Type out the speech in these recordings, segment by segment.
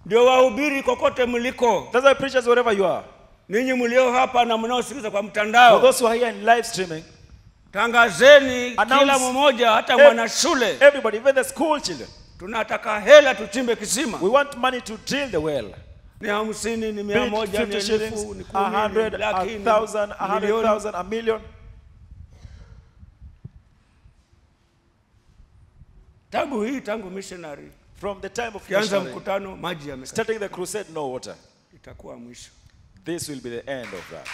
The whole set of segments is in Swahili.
ndio wahubiri kokote mliko That's why preachers, wherever you are, ninyi mlio hapa na mnaosikiliza kwa for mtandao those who are here in live streaming, tangazeni Announce- kila mmoja hata Ev- mwana shule everybody, even the school children, tunataka hela tuchimbe kisima we want money to drill the well. ni hamsini ni Be mia it moja ni 50 shillings, elfu ni a kumi ni hundred, laki a ni thousand, a hundred milioni thousand, a million. tangu hii tangu missionary From the time of kianza missionary, mkutano maji yamekata starting the crusade, no water. itakuwa mwisho This will be the end of that.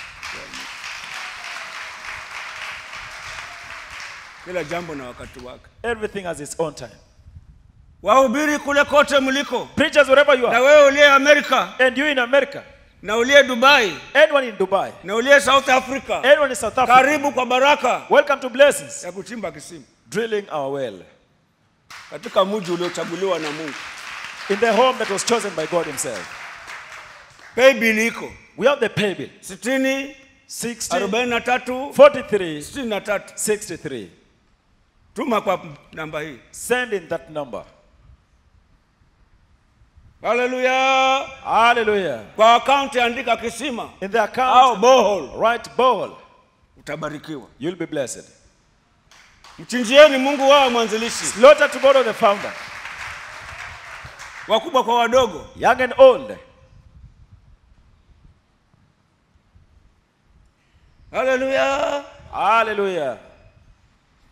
kila jambo na wakati wake Everything has its own time. wahubiri kule kote mliko Preachers, wherever you na are, wewe uliye amerika and you in America, na uliye dubai anyone in Dubai, na uliye south africa anyone in South Africa, karibu kwa baraka welcome to blessings. ya kuchimba kisima Drilling our well katika mji uliochaguliwa na mungu in the home that was chosen by God Himself. paybill iko We have the pay bill sitini 60, arobaini na tatu 43, sitini na tatu 63. tuma kwa namba hii Send in that number. haleluya Hallelujah. kwa akaunti andika kisima In the au account, bohol write bowl. utabarikiwa You'll be blessed. mchinjieni mungu wao mwanzilishi Slaughter to God of the founder, wakubwa kwa wadogo young and old. haleluya Hallelujah.